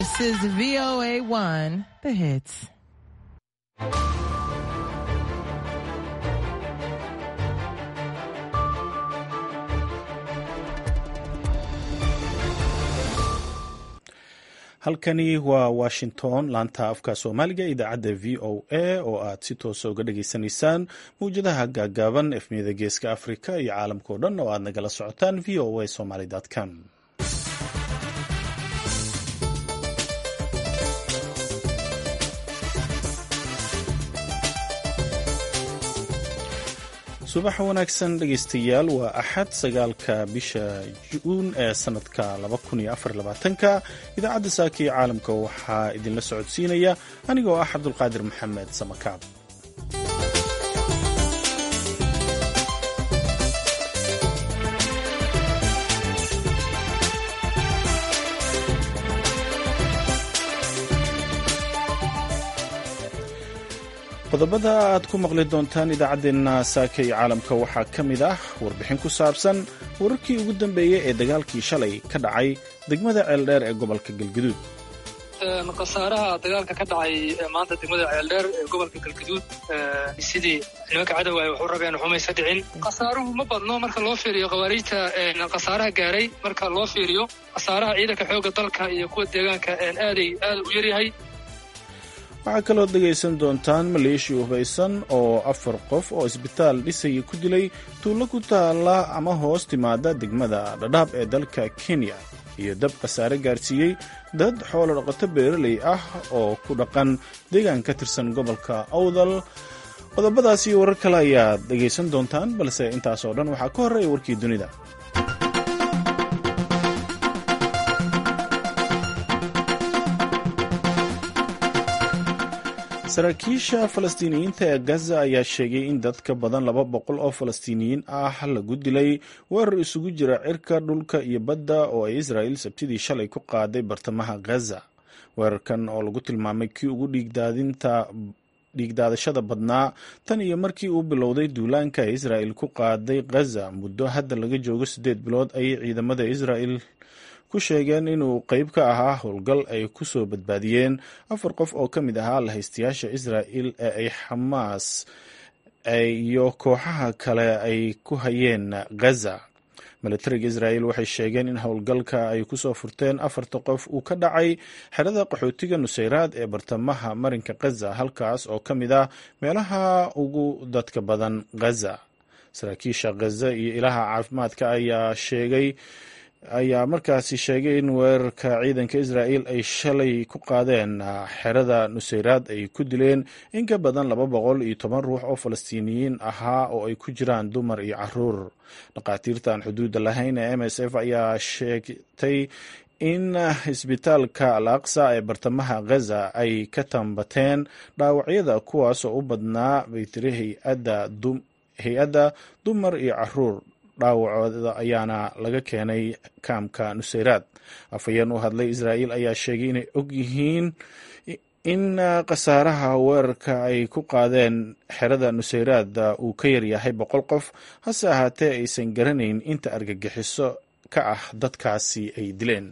This is VOA 1, the hits. halkani waa washington laanta afka soomaaliga idaacadda v o a oo aad si toosa uga dhageysanaysaan mawjadaha gaagaaban efmiyada geeska afrika iyo caalamka o dhan oo aad nagala socotaan v o a somaly com subax wanaagsan dhegaystayaal waa axad sagaalka bisha juun ee sanadka ka idaacadda saaka iyo caalamka waxaa idinla socodsiinaya anigoo ah cabdulqaadir maxamed samakaab qodobada aad ku maqli doontaan idaacaddeenna saaka iyo caalamka waxaa ka mid ah warbixin ku saabsan wararkii ugu dambeeyey ee dagaalkii shalay ka dhacay degmada ceeldheer ee gobolka galgaduud khasaaraha dagaalka ka dhacay maanta degmada ceeldheer ee gobolka galgaduud sidii nimanka cadowga ay waxu rabeen xumaysa dhicin khasaaruhu ma badno marka loo fiiriyo khawaariijta khasaaraha gaaray marka loo fiiriyo khasaaraha ciidanka xoogga dalka iyo kuwa deegaanka aaday aad u yaryahay waxaa kaloo dhegaysan doontaan maleeshiya hubaysan oo afar qof oo isbitaal dhisaya ku dilay tuulo ku taala ama hoos timaada degmada dhadhaab ee dalka kenya iyo dab khasaare gaarsiiyey dad xoolo dhaqato beeraley ah oo ku dhaqan deegaan ka tirsan gobolka awdal qodobadaas iyo warar kale ayaad dhegaysan doontaan balse intaas oo dhan waxaa ka horreeya warkii dunida saraakiisha falastiiniyiinta ee gaza ayaa sheegay in dad ka badan laba boqol oo falastiiniyiin ah lagu dilay weerar isugu jira cirka dhulka iyo badda oo ay israa'il sabtidii shalay ku qaaday bartamaha gaza weerarkan oo lagu tilmaamay kii ugu dhiigdaadinta dhiigdaadashada badnaa tan iyo markii uu bilowday duulaanka ay israa'il ku qaaday gaza muddo hadda laga joogo siddeed bilood ayay ciidamada israa'il ku sheegeen inuu qeyb ka ahaa howlgal ay ku soo badbaadiyeen afar qof oo ka mid ahaa lahaystayaasha israa'il ee ay xamaas iyo kooxaha kale ay ku hayeen gaza milatariga israa'il waxay sheegeen in howlgalka ay kusoo furteen afarta qof uu ka dhacay xerada qaxootiga nusayraad ee bartamaha marinka gaza halkaas oo ka mid ah meelaha ugu dadka badan gaza saraakiisha gaza iyo ilaha caafimaadka ayaa sheegay ayaa markaasi sheegay in weerarka ciidanka israa'il ay shalay ku qaadeen xerada nusayraad ay ku dileen in ka badan laba boqol iyo toban ruux oo falastiiniyiin ahaa oo ay ku jiraan dumar iyo caruur dhakhaatiirtan xuduudda lahayn ee m s f ayaa sheegtay in isbitaalka al aqsa ee bartamaha gaza ay ka tambateen dhaawacyada kuwaas oo u badnaa baytiri hay-adda dumar iyo caruur dhaawacooda ayaana laga keenay kaamka nusayraad afhayeen u hadlay israa'il ayaa sheegay inay og yihiin in khasaaraha weerarka ay ku qaadeen xerada nusayraad uu ka yaryahay boqol qof hase ahaatee aysan garanayn inta argagixiso ka ah dadkaasi ay dileen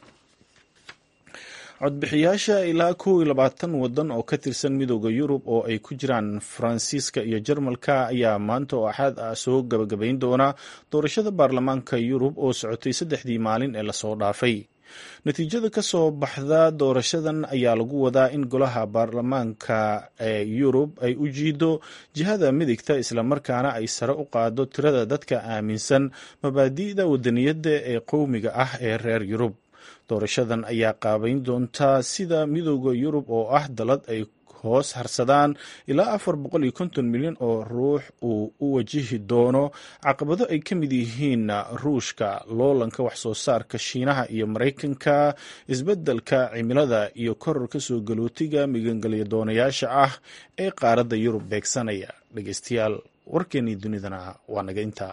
codbixiyaasha ilaa kow iyo labaatan waddan oo ka tirsan midooda yurub oo ay ku jiraan faransiiska iyo jarmalka ayaa maanta oo axaad ah soo gabagabayn doona doorashada baarlamaanka yurub oo socotay saddexdii maalin ee lasoo dhaafay natiijada ka soo baxda doorashadan ayaa lagu wadaa in golaha baarlamaanka ee yurub ay u jiido jihada midigta islamarkaana ay sare u qaado tirada dadka aaminsan mabaadi'da wadaniyadda ee qowmiga ah ee reer yurub doorashadan ayaa qaabayn doontaa sida midooda yurub oo ah dalad ay hoos harsadaan ilaa afar boqol iyo konton milyan oo ruux uu u wajihi doono caqabado ay ka mid yihiin ruushka loolanka wax soo saarka shiinaha iyo maraykanka isbeddelka cimilada iyo kororka soo galootiga migangelya doonayaasha ah ee qaaradda yurub beegsanaya dhegeystayaal warkeenii dunidana waa naga intaa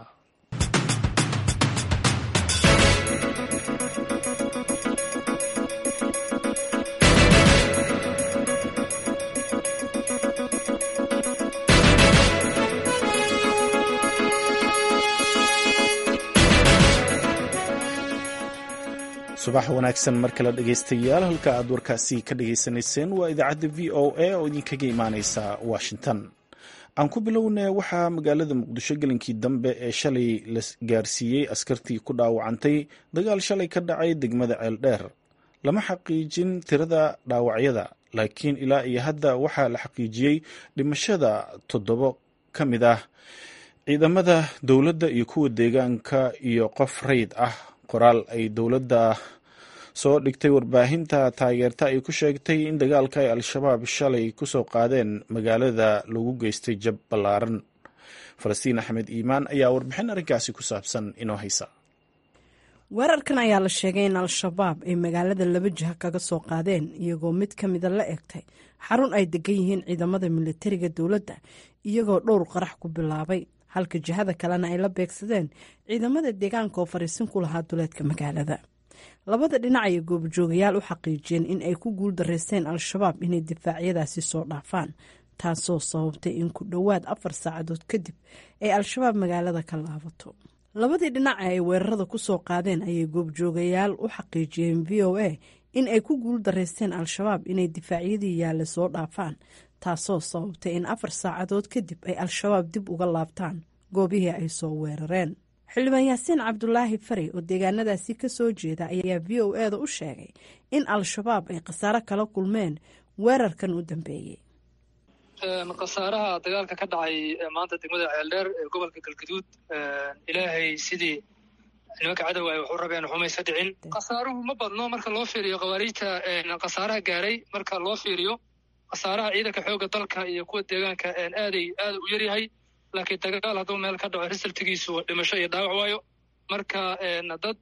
subax wanaagsan mar kale dhegaystayaal halka aad warkaasi ka dhagaysanayseen waa idaacadda v o a oo idinkaga imaaneysa washington aan ku bilownay waxaa magaalada muqdisho gelinkii dambe ee shalay la gaarsiiyey askartii ku dhaawacantay dagaal shalay ka dhacay degmada ceeldheer lama xaqiijin tirada dhaawacyada laakiin ilaa iyo hadda waxaa la xaqiijiyey dhimashada toddobo ka mid ah ciidamada dowladda iyo kuwa deegaanka iyo qof rayd ah qoraal ay dowladda soo dhigtay warbaahinta taageerta ay ku sheegtay in dagaalka ay al-shabaab shalay kusoo qaadeen magaalada lagu geystay jab ballaaran falastiin axmed iimaan ayaa warbixin arrinkaasi ku saabsan inoo haysa weerarkan ayaa la sheegay in al-shabaab ay magaalada laba jiha kaga soo qaadeen iyagoo mid ka mida la egtay xarun ay degan yihiin ciidamada militariga dowladda iyagoo dhowr qarax ku bilaabay halka jihada kalena ay la beegsadeen ciidamada deegaanka oo fariisin ku lahaa duleedka magaalada labada dhinac ayay goobjoogayaal u xaqiijiyeen in ay ku guuldareysteen al-shabaab inay difaacyadaasi soo dhaafaan taasoo sababtay in ku dhowaad afar saacadood kadib ay al-shabaab magaalada ka laabato labadii dhinac ee ay weerarada ku soo qaadeen ayay goobjoogayaal u xaqiijiyeen v o a in ay ku guuldareysteen al-shabaab inay difaacyadii yaalla soo dhaafaan taasoo sababtay in afar saacadood kadib ay al-shabaab dib uga laabtaan goobihii ay soo weerareen xildhibaan yaasiin cabdulaahi fari oo deegaanadaasi ka soo jeeda ayaa v o e da u sheegay in al-shabaab ay khasaaro kala kulmeen weerarkan u dambeeyey khasaaraha dagaalka ka dhacay maanta degmada ceeldheer ee gobolka galgaduud ilaahay sidii nimanka cadowga ay waxu rabeen xumaysa dhicin khasaaruhu ma badno marka loo fiiriyo khawaariijta khasaaraha gaaray marka loo fiiriyo khasaaraha ciidanka xoogga dalka iyo kuwa deegaanka aaday aad u yaryahay laakiin dagaal hadduu meel ka dhaco risaltigiisu dhimasho iyo dhaawac waayo marka dad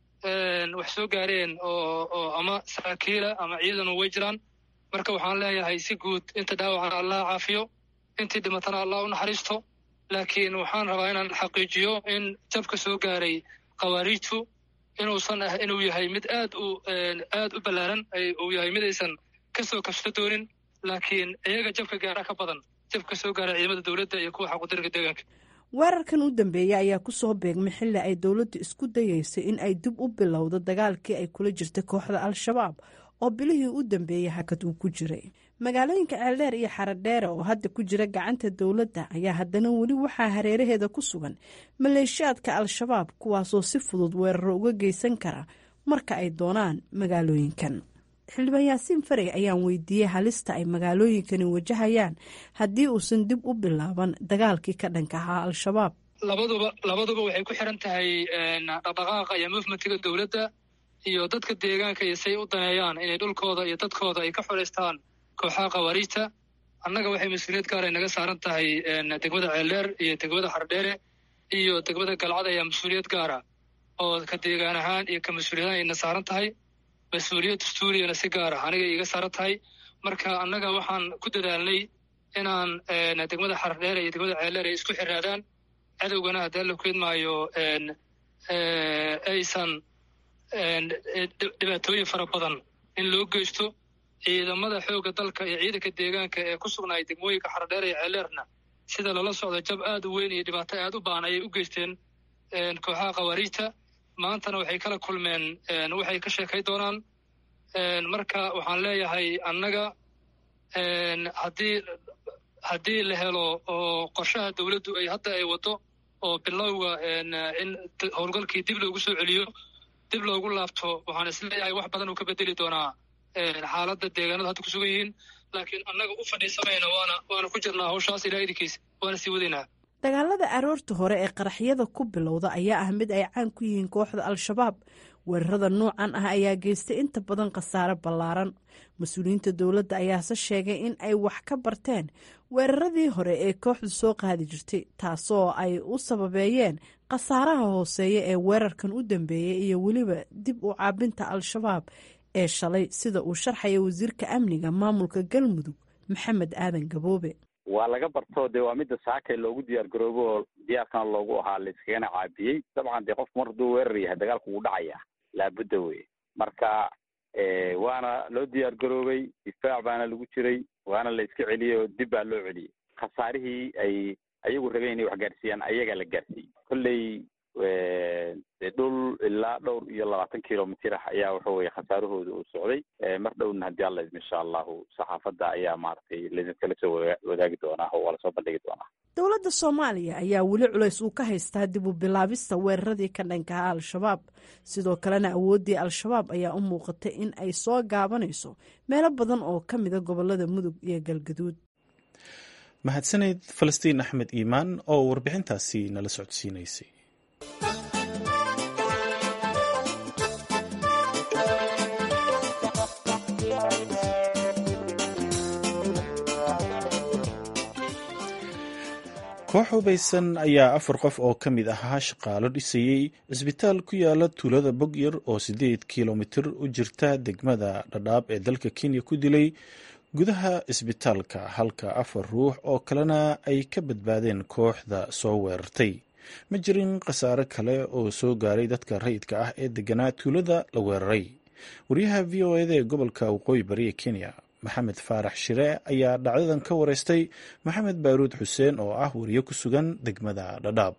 wax soo gaareen oo ama saraakiila ama ciidanu way jiraan marka waxaan leeyahay si guud inta dhaawacana allah caafiyo intii dhimatana allah u naxariisto laakiin waxaan rabaa inaan xaqiijiyo in jabka soo gaaray khawaariijtu inuusan ah inuu yahay mid aad u aad u ballaaran uu yahay mid aysan ka soo kabso doonin laakiin iyaga jabka gaara ka badan jabka soo gaara ciidamada dowladda iyo kuwa xaqudirka deegaanka weerarkan u dambeeyey ayaa ku soo beegmay xilli ay dowladdu isku dayeysay in ay dib u bilowdo dagaalkii ay kula jirtay kooxda al-shabaab oo bilihii u dambeeyey hakad uu ku jiray magaalooyinka ceeldheer iyo xaradheere oo hadda ku jira gacanta dowladda ayaa haddana weli waxaa hareeraheeda ku sugan maleeshiyaadka al-shabaab kuwaasoo si fudud weeraro uga geysan kara marka ay doonaan magaalooyinkan xildhibaan yaasiin farey ayaan weydiiyey halista ay magaalooyinkani wajahayaan haddii uusan dib u bilaaban dagaalkii ka dhanka ahaa al-shabaab labaduba labaduba waxay ku xiran tahay dhaqdhaqaaqa iyo movementiga dowladda iyo dadka deegaanka iyo say u daneeyaan inay dhulkooda iyo dadkooda ay ka xoraystaan kooxaha khawaariijta annaga waxay mas-uuliyad gaar ay naga saaran tahay degmada ceeldheer iyo degmada xardheere iyo degmada galcad ayaa mas-uuliyad gaara oo ka deegaan ahaan iyo ka mas-uuliyad ahaan ayna saaran tahay mas-uuliyad dastuuriyana si gaar ah aniga iga saaran tahay marka annaga waxaan ku dadaalnay inaan degmada xardheere iyo degmada ceeldheer ay isku xiraadaan cadowgana haddii alla keedmaayo aysan dhibaatooyin fara badan in loo geysto ciidamada xoogga dalka iyo ciidanka deegaanka ee ku sugnaay degmooyinka xardheer iyo ceeleerna sida lala socdo jab aad u weyn iyo dhibaato aad u baahan ayay u geysteen kooxaha khawaariijta maantana waxay kala kulmeen waxay ka sheekay doonaan marka waxaan leeyahay annaga haddii haddii la helo oo qorshaha dowladdu ay hadda ay waddo oo bilowga in howlgalkii dib loogu soo celiyo dib loogu laabto waxaan isleeyahay wax badan uu ka bedeli doonaa xaaladda deegaanada hadda ku sugan yihiin laakiin annaga u fadhiisamayna waana waana ku jirnaa hawshaas ilaa idinkiisa waana sii wadaynaa dagaalada aroorta hore ee qaraxyada ku bilowda ayaa ah mid ay caan ku yihiin kooxda al-shabaab weerarada noocan ah ayaa geystay inta badan khasaare ballaaran mas-uuliyiinta dowladda ayaase sheegay in ay wax ka barteen weeraradii hore ee kooxdu soo qaadi jirtay taasoo ay u sababeeyeen khasaaraha hooseeya ee weerarkan u dambeeyey iyo weliba dib u caabinta al-shabaab ee shalay sida uu sharxaya wasiirka amniga maamulka galmudug maxamed aadan gaboobe waa laga barto dee waa midda saakay loogu diyaar garoobo oo diyaarkana loogu ahaa layskagana caabiyey dabcan dee qofku mar hadduu weerar yahay dagaalku wuu dhacaya laabudda wey marka waana loo diyaar garoobay difaac baana lagu jiray waana la iska celiyey oo dib baa loo celiyey khasaarihii ay ayagu rabeen inay wax gaarsiiyaan ayagaa la gaarsiiyey kolley dhul ilaa dhowr iyo labaatan kilomitr ah ayaa waxa weye khasaarahooda uu socday mar dhowna haddii alla idmo insha allahu saxaafadda ayaa maaragtay laidinkala soo wadaagi doonaa oo waa lasoo bandhigi doonaa dowladda soomaaliya ayaa weli culays uu ka haystaa dib u bilaabista weeraradii ka dhankaha al-shabaab sidoo kalena awooddii al-shabaab ayaa u muuqatay in ay soo gaabanayso meelo badan oo ka mida gobolada mudug iyo galgaduud mahadsaneyd falastiin axmed iimaan oo warbixintaasi nala socodsiinaysay koox hubaysan ayaa afar qof oo ka mid ahaa shaqaalo dhisayey cisbitaal ku yaala tuulada bogyar oo siddeed kilomitir u jirta degmada dhadhaab ee dalka kenya ku dilay gudaha cisbitaalka halka afar ruux oo kalena ay ka badbaadeen kooxda soo weerartay ma jirin khasaare kale oo soo gaaray dadka rayidka ah ee deganaa tuulada la weeraray wariyaha v o eda ee gobolka waqooyi bari ee kenya maxamed faarax shire ayaa dhacdadan ka wareystay maxamed baaruud xuseen oo ah wariye ku sugan degmada dhadhaab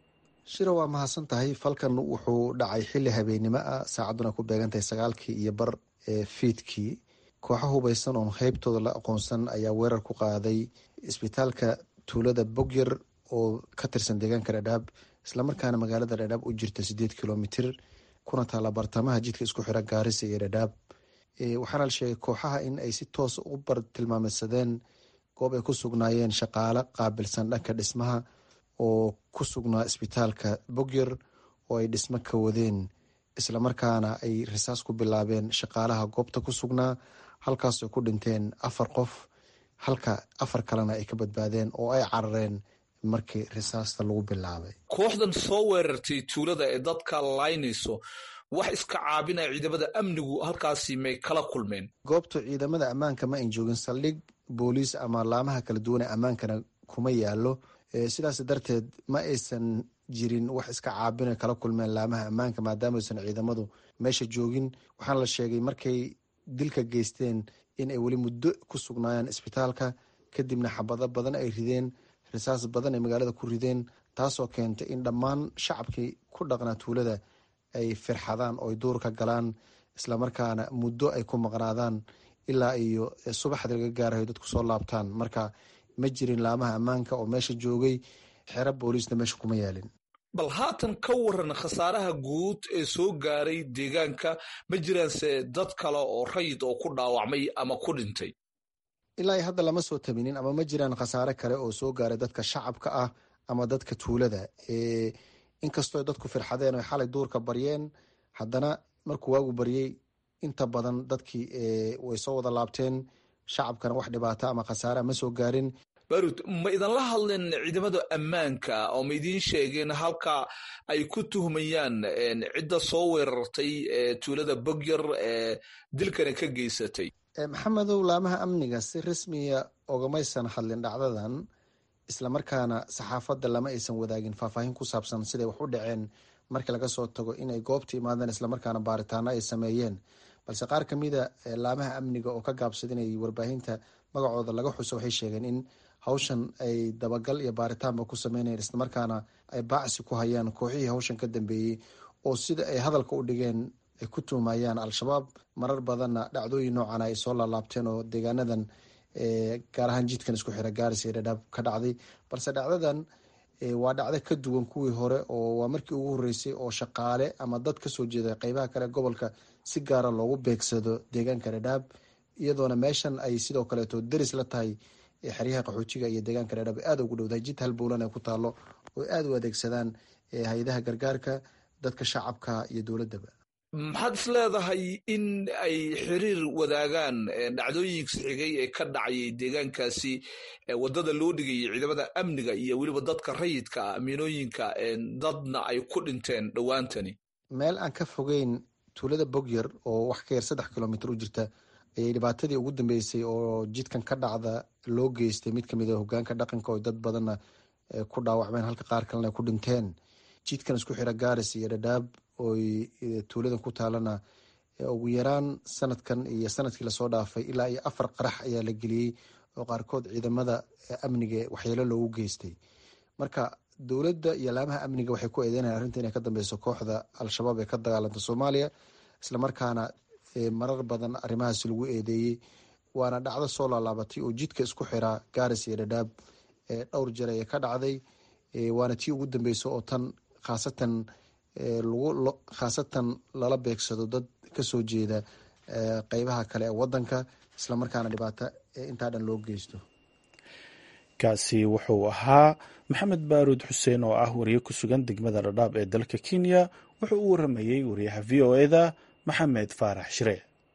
shiro waa mahadsan tahay falkan wuxuu dhacay xili habeennimo ah saacaduna ku beegantahay sagaalkii iyo bar ee fiidkii kooxo hubaysan oon qeybtooda la aqoonsan ayaa weerar ku qaaday isbitaalka tuulada bogyar oo ka tirsan deegaanka dhadhaab islamarkaana magaalada dhadhaab u jirta sideed kilomitir kuna taalla bartamaha jidka isku xira gaarisa iyo dhadhaab waxaana la sheegay kooxaha in ay si toosa u bartilmaameysadeen goob ay ku sugnaayeen shaqaale qaabilsan dhanka dhismaha oo ku sugnaa isbitaalka bogyar oo ay dhismo ka wadeen islamarkaana ay risaas ku bilaabeen shaqaalaha goobta ku sugnaa halkaas ay ku dhinteen afar qof halka afar kalena ay ka badbaadeen oo ay carareen markii risaasta lagu bilaabay kooxdan soo weerartay tuulada ee dadka laynayso wax iska caabinaya ciidamada amnigu halkaasi may kala kulmeen goobta ciidamada ammaanka ma ayn joogin saldhig booliis ama laamaha kala duwan ee ammaankana kuma yaalo sidaas darteed ma aysan jirin wax iska caabina kala kulmeen laamaha ammaanka maadaama aysan ciidamadu meesha joogin waxaana la sheegay markay dilka geysteen in ay weli muddo ku sugnaayeen isbitaalka kadibna xabado badan ay rideen risaas badan ay magaalada ku rideen taasoo keentay in dhammaan shacabkii ku dhaqnaa tuulada ay firxadaan oo ay duur ka galaan islamarkaana muddo ay ku maqnaadaan ilaa iyo subaxda laga gaarayo dadku soo laabtaan marka ma jirin laamaha ammaanka oo meesha joogay xero booliisna meesha kuma yaalin bal haatan ka waran khasaaraha guud ee soo gaaray deegaanka ma jiraanse dad kale oo rayid oo ku dhaawacmay ama ku dhintay ilaa hadda lama soo tabinin ama ma jiraan khasaare kale oo soo gaaray dadka shacabka ah ama dadka tuulada inkastoo dadku firxadeen o xalay duurka baryeen haddana markuu waagu baryey inta badan dadkii way soo wada laabteen shacabkana wax dhibaata ama khasaarea ma soo gaarin barud ma idinla hadleen ciidamada ammaanka oo ma idiin sheegeen halka ay ku tuhmayaan cidda soo weerartay tuulada bogyar ee dilkana ka geysatay maxamedow laamaha amniga si rasmiya ogamaysan hadlin dhacdadan islamarkaana saxaafadda lama aysan wadaagin faahfaahin ku saabsan siday wax u dhaceen markii laga soo tago inay goobta imaadeen islamarkaana baaritaano ay sameeyeen balse qaar kamida laamaha amniga oo ka gaabsada inay warbaahinta magacooda laga xuso waxay sheegeen in hawshan ay dabagal iyo baaritaanba ku sameynayeen islamarkaana ay baacsi ku hayaan kooxihii hawshan ka dambeeyey oo sida ay hadalka u dhigeen ay ku tuhmayaan al-shabaab marar badanna dhacdooyin noocan ay soo laalaabteen oo deegaanadan gaar ahaan jidkan isku xira gaaris iyo dhadhaab ka dhacday balse dhacdadan waa dhacdo ka duwan kuwii hore oo waa markii ugu horeysay oo shaqaale ama dad kasoo jeeda qeybaha kale gobolka si gaara loogu beegsado deegaanka dhadhaab iyadoona meeshan ay sidoo kaleeto deris la tahay xeryaha qaxoojiga iyo deegaanka dhadhaab aada ugu dhowdahay jid halbowlan ay ku taalo oo aada u adeegsadaan hay-adaha gargaarka dadka shacabka iyo dowladaba maxaad is leedahay in ay xiriir wadaagaan dhacdooyinka xigay ee ka dhacayay deegaankaasi wadada loo dhigayay ciidamada amniga iyo weliba dadka rayidka amiinooyinka dadna ay ku dhinteen dhowaantani meel aan ka fogeyn tuulada bogyar oo wax ka yar saddex kilomitr u jirta ayay dhibaatadii ugu dambeysay oo jidkan ka dhacda loo geystay mid kamid a hogaanka dhaqanka oo dad badanna ku dhaawacmeen halka qaar kalena ku dhinteen jidkan isku xira gaaris iyo dhadhaab oy tuuladan ku taalana ugu yaraan sanadkan iyo sanadkii lasoo dhaafay ilaa iyo afar qarax ayaa la geliyey oo qaarkood ciidamada amniga waxyeelo loogu geystay marka dowladda iyo laamaha amniga waxay ku eedeynayaan arrinta inay ka dambeyso kooxda al-shabaab ee ka dagaalanta soomaaliya islamarkaana marar badan arrimahaas lagu eedeeyey waana dhacdo soo laalaabatay oo jidka isku xiraa gaaris iyo dhadhaab dhowr jeer ayay ka dhacday waana tii ugu dambeysa oo tan khaasatan lagu khaasatan lala beegsado dad kasoo jeeda qeybaha kale ee wadanka islamarkaana dhibaato intaa dhan loo geysto kaasi wuxuu ahaa maxamed baaruud xuseen oo ah wariye ku sugan degmada dhadhaab ee dalka kenya wuxuu u waramayey wariyaha v o eda maxamed faarax shire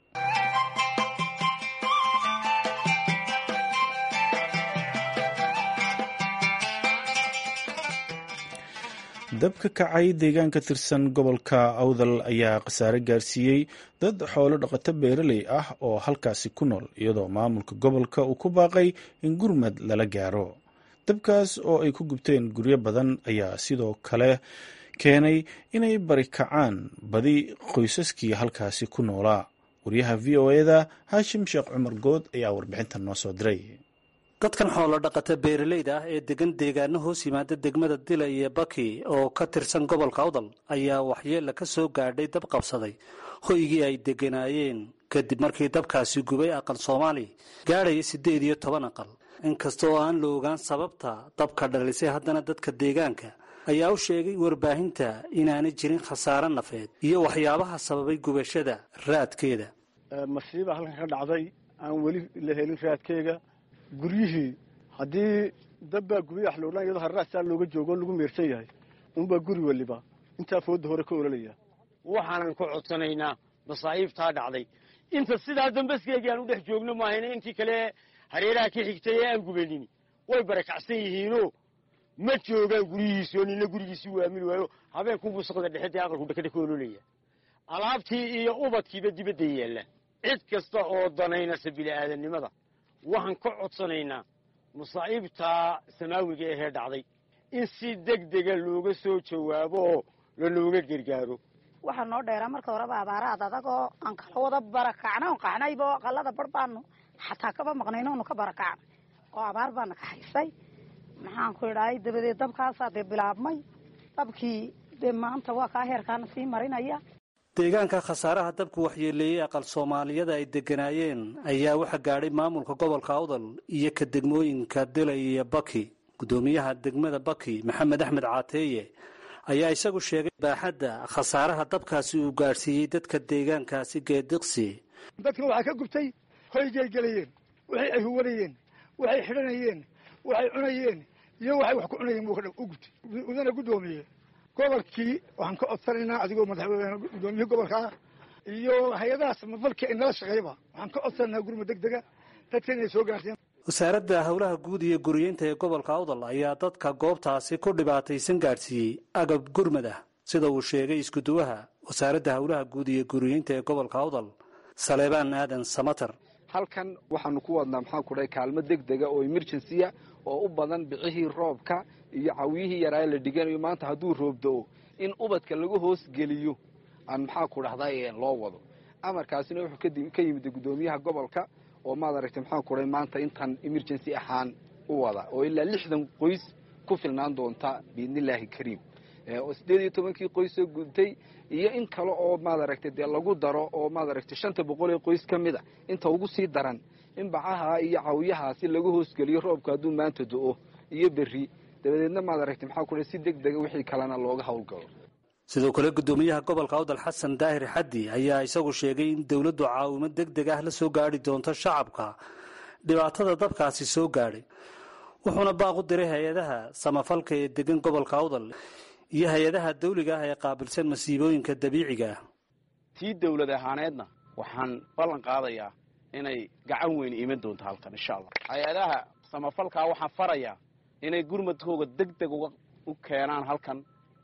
dab ka kacay deegaan ka tirsan gobolka awdal ayaa khasaare gaarsiiyey dad xoolo dhaqato beeraley ah oo halkaasi ku nool iyadoo maamulka gobolka uu ku baaqay in gurmad lala gaaro dabkaas oo ay ku gubteen guryo badan ayaa sidoo kale keenay inay bari kacaan badi qoysaskii halkaasi ku noolaa wariyaha v o eda haashim sheekh cumar good ayaa warbixintan noo soo diray dadkan xoolo dhaqata beeralayda ah ee degan deegaano hoos yimaada degmada dila iyo baki oo ka tirsan gobolka awdal ayaa waxyeella ka soo gaadhay dab qabsaday hoygii ay degganaayeen kadib markii dabkaasi gubay aqal soomaali gaadhaya siddeed iyo toban aqal inkasta oo aan la ogaan sababta dabka dhalisay haddana dadka deegaanka ayaa u sheegay warbaahinta inaanay jirin khasaare nafeed iyo waxyaabaha sababay gubashada raadkeeda masiiba halkan ka dhacday aan weli la helin raadkeega guryihii haddii dabbaa gubay wax loodhan iyadoo harraasaa looga joogo lagu meersan yahay unbaa guri waliba intaa fooda hore ka ololaya waxaanan ku codsanaynaa masaa'iibtaa dhacday inta sidaa dambaskeegii aan u dhex joogno maahayna intii kale hareeraha ka xigtay ee aan gubanin way barakacsan yihiinoo ma joogaan guryihiisoo nina gurigiisii waamili waayo habeenkunbuu saqda dhexe dee aqalku dhakadha ka ololaya alaabtii iyo ubadkiiba dibadda yaalla cid kasta oo danaynasa bili'aadannimada waxaan ka codsanaynaa masaa'iibtaa samaawiga ahee dhacday in si deg dega looga soo jawaabo oo lanooga gargaaro waxaa noo dheeraa marka horeba abaaraad adagoo aan kala wada barakacna on qaxnayba oo aqalada bar baanu xataa kaba maqnayn oonu ka barakacnay oo abaar baana ka haysay maxaan ku idhahay dabadeed dabkaasaa dee bilaabmay dabkii dee maanta waa kaa heerkaana sii marinaya deegaanka khasaaraha dabku waxyeeleeyey aqal soomaaliyada ay degganaayeen ayaa waxa gaadhay maamulka gobolka awdal iyo ka degmooyinka dilay iyo baki guddoomiyaha degmada baki maxamed axmed caateeye ayaa isagu sheegay baaxadda khasaaraha dabkaasi uu gaadhsiiyey dadka deegaankaasi geediqsi dadkan waxaa ka gubtay hoygay gelayeen waxay ay huwanayeen waxay xidhanayeen waxay cunayeen iyo waxay wax ku cunayeen buu u gubtay udana guddoomiye gobolkii waxaan ka codsanaynaa adigoo madaxweyne guddoomiyihii gobolka ah iyo hay-adaha samafalka ee nala shaqeeyaba waxaan ka codsanaynaa gurma deg dega dadka inay soo gaarsiiyaan wasaaradda howlaha guud iyo guriyeynta ee gobolka awdal ayaa dadka goobtaasi ku dhibaataysan gaadhsiiyey agab gurmad ah sida uu sheegay iskuduwaha wasaaradda howlaha guud iyo guriyeynta ee gobolka awdal saleebaan aadan samater halkan waxaanu ku wadnaa maxaa ku dhahay kaalmo deg dega oo emergency-a oo u badan bicihii roobka iyo cawiyihii yaraa la dhiganayo maanta hadduu roob da-o in ubadka lagu hoos geliyo aan maxaa ku dhahday loo wado amarkaasina wuxuu ka yimid guddoomiyaha gobolka oo maad aragtay maxaa ku dhahay maanta intan emergency ahaan u wada oo ilaa lixdan qoys ku filnaan doonta biidnillaahi kariim oo siddeed iyo tobankii qoys soo gudtay iyo in kale oo maad aragtay dee lagu daro oo maad aragtay shanta boqol ee qoys ka mid a inta ugu sii daran in bacaha iyo cawiyahaasi lagu hoosgeliyo roobka hadduu maanta do-o iyo berri dabadeedna maad aragtay maxaa ku dhahay si deg dega wixii kalena looga howlgalo sidoo kale guddoomiyaha gobolka awdal xasan daahir xaddi ayaa isagu sheegay in dowladdu caawimo deg deg ah la soo gaadhi doonto shacabka dhibaatada dabkaasi soo gaadhay wuxuuna baaq u diray hay-adaha samafalka ee degan gobolka awdal iyo hay-adaha dawliga ah ee qaabilsan masiibooyinka dabiiciga ah tii dawlad ahaaneedna waxaan ballan qaadayaa inay gacan weyn iman doonto halkan insha allah hay-adaha samafalkaa waxaan farayaa inay gurmadkooga deg deg u keenaan halkan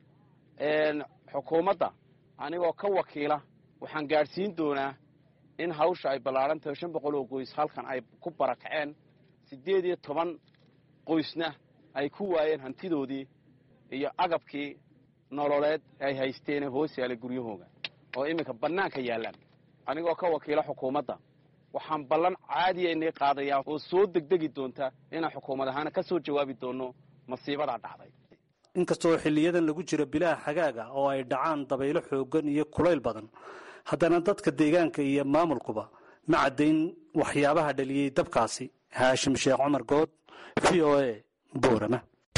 xukuumadda anigoo ka wakiila waxaan gaadhsiin doonaa in hawsha ay ballaaran tahay shan boqol oo qoys halkan ay ku barakaceen siddeed iyo toban qoysna ay ku waayeen hantidoodii iyo agabkii nololeed ay haysteen ee hoos yaalay guryahooga oo iminka bannaanka yaallaan anigoo ka wakiila xukuumadda waxaan ballan caadiya inay qaadayaa oo soo degdegi doonta inaan xukuumad ahaana ka soo jawaabi doonno masiibadaa dhacday inkastoo xiliyadan lagu jiro bilaha xagaaga oo ay dhacaan dabaylo xoogan iyo kulayl badan haddana dadka deegaanka iyo maamulkuba ma caddayn waxyaabaha dhaliyey dabkaasi haashim sheekh cumar good v o a boorama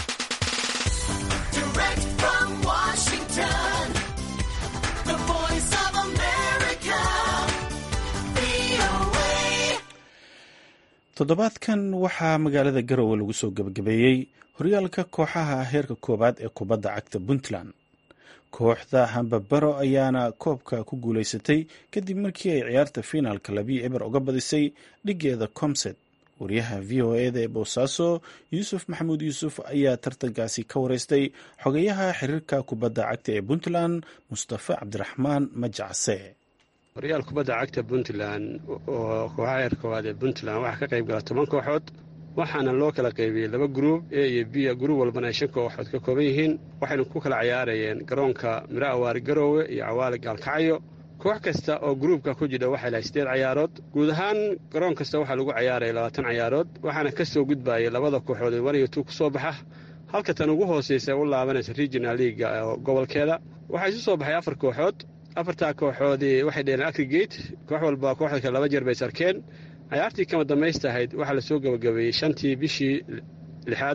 toddobaadkan waxaa magaalada garowe lagu soo gebagabeeyey horyaalka kooxaha heerka koowaad ee kubadda cagta puntland kooxda hambabaro ayaana koobka ku guulaysatay kadib markii ay ciyaarta fiinaalka labii eber uga badisay dhigeeda comset wariyaha v o eda ee boosaaso yuusuf maxamuud yuusuf ayaa tartankaasi ka wareystay xogayaha xiriirka kubadda cagta ee puntland mustafa cabdiraxmaan majacse horyaal kubadda cagta puntland oo kooxaha heer koowaad ee puntland waxaa ka qayb gala toban kooxood waxaana loo kala qaybiyey laba gruub a iyo b gruub walbana ay shan kooxood ka kooban yihiin waxaynu ku kala ciyaarayeen garoonka miro awaari garoowe iyo cawaale gaalkacyo koox kasta oo gruubka ku jidha waxay lahay siddeed cayaarood guud ahaan garoon kasta waxaa lagu cayaaraya labaatan cayaarood waxaana ka soo gudbayay labada kooxood ee waniyo tuu ku soo baxa halka tan ugu hoosaysa u laabanaysa regional leaga gobolkeeda waxaa isu soo baxay afar kooxood afartaa kooxoodii waxay dheheen agrigate koox walba kooxda kale laba jeer bay sarkeen cayaartii kama dambaystahayd waxaa lasoo gabagabeeyey shantii bishii lixaad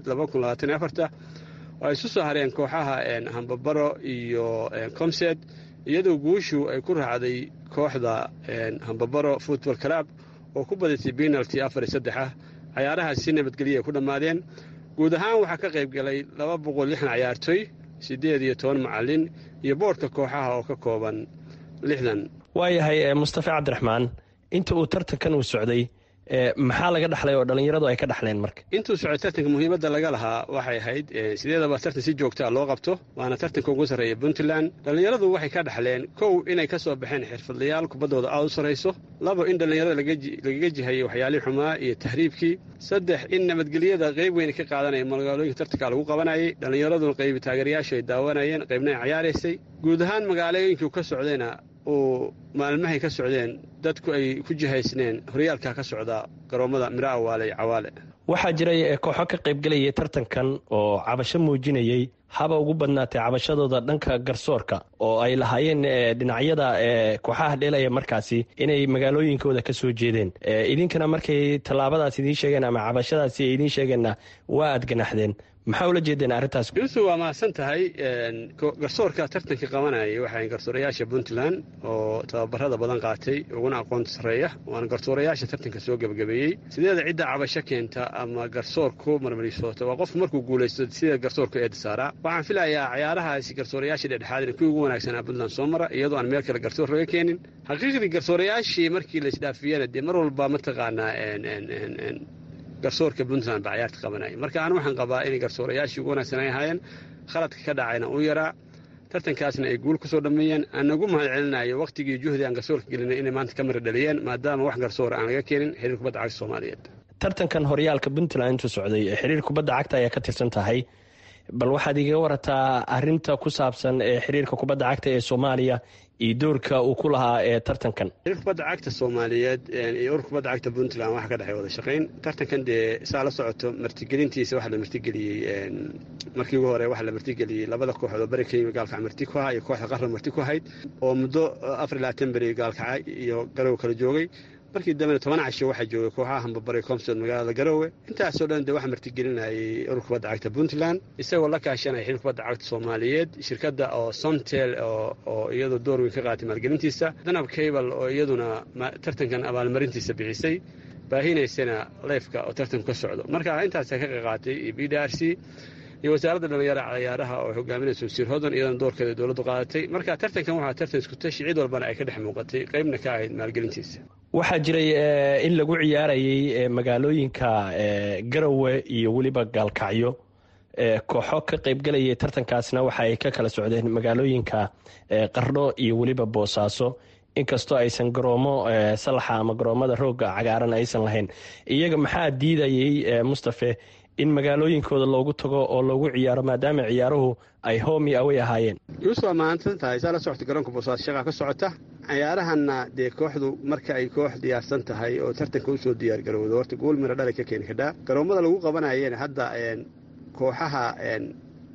oo ay isu soo hareen kooxaha hambabaro iyo comsed iyadoo guushu ay ku raacday kooxda hambabaro football club oo ku badisay penalty afar iyo saddex ah cayaarahaas si nabadgelya ay ku dhammaadeen guud ahaan waxaa ka qayb galay laba boqol lixdan cayaartoy siddeed iyo toban macallin iyo boodhka kooxaha oo ka kooban lixdan waayahay mustafa cabdiraxmaan inta uu tartankan uu socday maxaa laga dhaxlay oo dhallinyaradu ay ka dhaxleen marka intuu socday tartanka muhiimadda laga lahaa waxay ahayd sideedaba tartan si joogtaa loo qabto waana tartanka ugu sarreeya puntland dhallinyaradu waxay ka dhaxleen kow inay ka soo baxeen xirfadlayaal kubaddooda aad u sarrayso labo in dhallinyarada lagaga jihayay waxyaalihii xumaa iyo tahriibkii saddex in nabadgelyada qayb weyn ka qaadanaya magaalooyinka tartanka lagu qabanayay dhallinyaraduna qaybi taageerayaashu ay daawanayeen qaybna ay cayaaraysay guud ahaan magaalooyinkii ka socdayna uu maalmahay ka socdeen dadku ay ku jihaysneen horyaalka ka socda garoommada miro awaale iyo cawaale waxaa jiray kooxo ka qaybgelayay tartankan oo cabasho muujinayey haba ugu badnaatay cabashadooda dhanka garsoorka oo ay lahaayeen dhinacyada kooxaha dheelaya markaasi inay magaalooyinkooda ka soo jeedeen idinkana markay tallaabadaas idiin sheegeen ama cabashadaasi ay idiin sheegeenna waa aad ganaxdeen maxaa ula jeedeen arrintaas yuusuf waa mahadsan tahay garsoorka tartanka qabanayay waxay garsoorayaasha puntland oo tababarada badan qaatay uguna aqoonta sarreeya waana garsoorayaasha tartanka soo gebagabeeyey sideeda cidda cabasho keenta ama garsoorku marmarisoota waa qofku markuu guulaysto sida garsoorku eeda saaraa waxaan filayaa cayaarahaasi garsoorayaashii dhexdhexaad in kuwii ugu wanaagsanaa puntland soo mara iyadoo aan meel kale garsoor laga keenin xaqiiqdii garsoorayaashii markii la isdhaafiyana dee mar walba mataqaanaa garsoorka puntland baa cayaarta qabanaya marka anu waxaan qabaa inay garsoorayaashii ugu wanaagsan ay ahaayeen khaladka ka dhacayna u yaraa tartankaasna ay guul ku soo dhammeeyeen aan nagu mahad celinayo wakhtigii juhdi aan garsoorka gelinay inay maanta ka mara dhaliyeen maadaama wax garsoora aan laga keenin xiriir kubadda cagta soomaaliyeed tartankan horyaalka puntland intuu socday xiriir kubadda cagta ayaa ka tirsan tahay bal waxaad iga warataa arinta ku saabsan xiriirka kubadda cagta ee soomaaliya iyo doorka uu ku lahaa ee tartankan xiriir kubadda cagta soomaaliyeed iyo urur kubadda cagta puntland waxa ka dhexey wada shaqayn tartankan dee saa la socoto martigelintiisa waxaa la martigeliyey markii ugu hore waxaa la martigeliyey labada kooxood oo bari ka yimi gaalkaca marti ku ahaa iyo kooxda qarra marti ku ahayd oo muddo afar iyo labaatan beri gaalkaca iyo garow kala joogay markii dambena toban casho waxaa joogay kooxaha hambabare comsod magaalada garoowe intaasoo dhan de waxaa martigelinayay urur kubadda cagta puntland isagoo la kaashanaya xiriir kubadda cagta soomaaliyeed shirkadda oo somtel oo iyadu door weyn ka qaatay maalgelintiisa danab cable oo iyaduna tartankan abaalmarintiisa bixisay baahinaysana leefka oo tartanku ka socdo marka intaasa ka qaqaatay iyo b d r c iyo wasaaradda dhalinyara cayaaraha oo hogaaminaysa wasiir hodon iyadana doorkeeda dowladdu qaadatay marka tartankan waxaa tartan isku tashi cid walbana ay ka dhex muuqatay qaybna ka ahayd maalgelintiisa waxaa jiray in lagu ciyaarayay magaalooyinka garowe iyo weliba gaalkacyo kooxo ka qaybgelayay tartankaasna waxa ay ka kala socdeen magaalooyinka qardho iyo weliba boosaaso inkastoo aysan garoomo salaxa ama garoomada rooga cagaaran aysan lahayn iyaga maxaa diidayay mustafe in magaalooyinkooda loogu tago oo loogu ciyaaro maadaama ciyaaruhu ay homi away ahaayeen yuusuf waa mahadsan tahay saa la socota garoonka boosaaso shaqaa ka socota cayaarahanna dee kooxdu marka ay koox diyaarsan tahay oo tartanka usoo diyaar garowdo horta gool mira dhalay ka keeni kadhaa garoommada lagu qabanayeen hadda kooxaha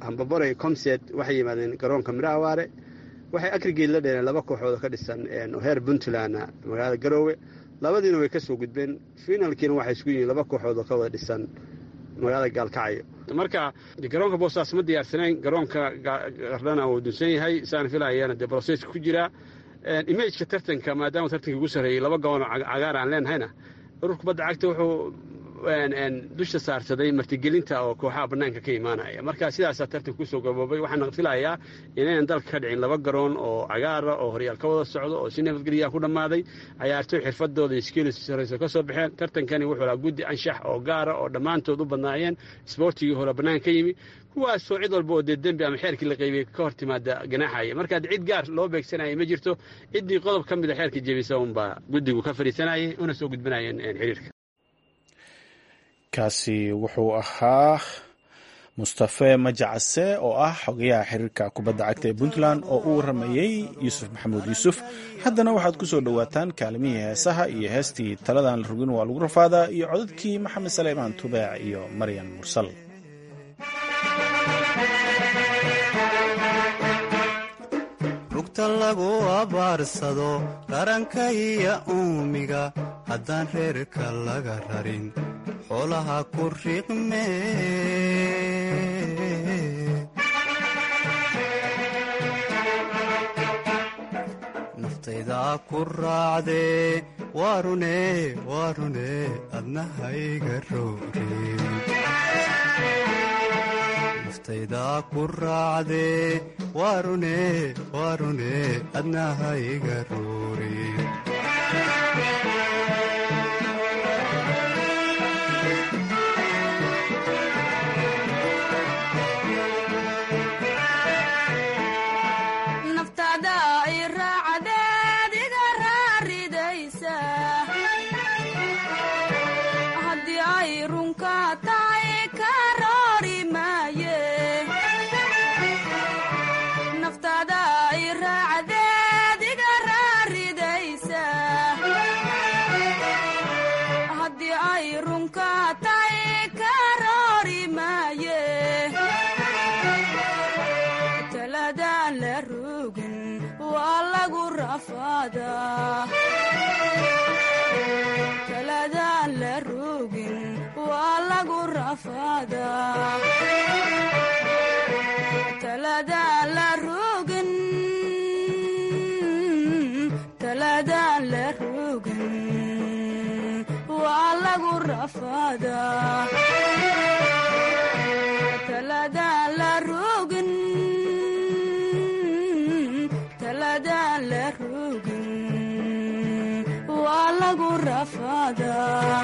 hambabore comset waxay yimaadeen garoonka miro awaare waxay agrigeed la dheeneen laba kooxood oo ka dhisan heer puntland magaalada garoowe labadiina way ka soo gudbeen finalkiina waxay isku yihiin laba kooxood oo ka wada dhisan magaalada gaalkacyo marka garoonka boostaas ma diyaarsanayn garoonka gardhana uu dunsan yahay saan filayana dee broseska ku jiraa imageka tartanka maadaama tartanka ugu sarreeyey laba gaboon oo cagaar aan leenahayna urur kubadda cagta wuxuu dusha saarsaday martigelinta oo kooxaha bannaanka ka imaanaya marka sidaasaa tartanka kusoo gaboobay waxaana filayaa inaynan dalka ka dhicin laba garoon oo cagaara oo horyaal ka wada socdo oo si nabadgelyaa ku dhammaaday cayaartoy xirfadooda iskiilis sarayso ka soo baxeen tartankani wuxuu lahaa guddi anshax oo gaara oo dhammaantood u badnaayeen isboortigii hore bannaanka ka yimi kuwaasoo cid walba oo dee dembi ama xeerkii la qaybiyey ka hor timaada ganaaxaya marka cid gaar loo beegsanaya ma jirto ciddii qodob ka mida xeerka jebisa unbaa guddigu ka fadhiisanayay una soo gudbanayeen xiriirka kaasi wuxuu ahaa mustafe majacase oo ah xogayaha xiriirka kubadda cagta ee puntland oo u waramayey yuusuf maxamuud yuusuf haddana waxaad ku soo dhowaataan kaalimihii heesaha iyo heestii taladan la rogin waa lagu rafaadaa iyo codadkii maxamed saleymaan tubeec iyo maryan mursal rugta lagu abaarsado qaranka iyo uumiga haddaan reerka laga rarin xoolaha ku riiqme naftaydaa ku raacdee waarune waarune adnahayga rowrin naftaydaa ku raacdee waarune waarune adnahayga rowrin taladaan la rogin waa lagu rafaadaa taladaan la rogin taladaan la rogin waa lagu rafaadaa taladaan la rogin taladaan la rogin waa lagu rafaadaa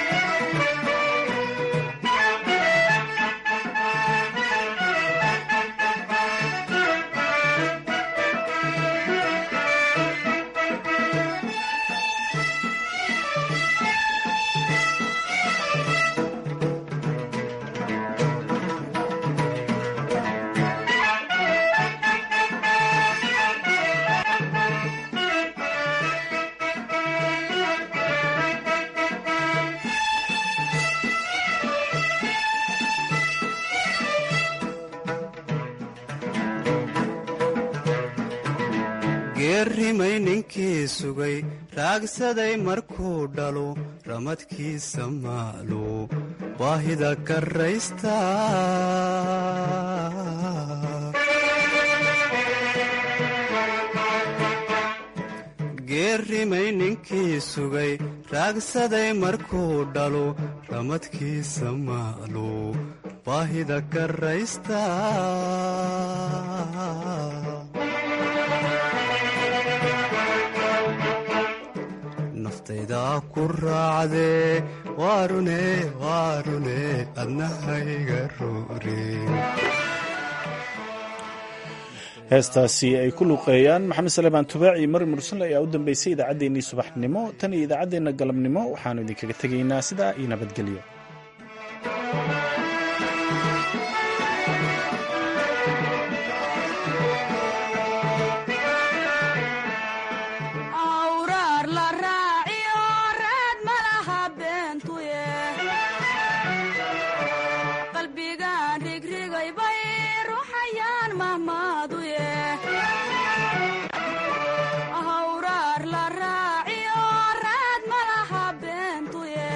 geerrimay ninkii sugay raagsaday markuu dhalo ramadkiisa maalu baahida karraysta geerrimay ninkii sugay raagsaday markuu dhalo ramadkiisa maalu baahida karraysta naftaydaa ku raacdee waarune waarune adnahayga roorin heestaasi ay ku luuqeeyaan maxamed saleebaan tubaac iyo mari mursale ayaa u dambeysay idaacaddeenii subaxnimo tan iyo idaacaddeenna galabnimo waxaannu idinkaga tegaynaa sidaa iyo nabadgelyo awraar la raaciyo raad malaha beentuye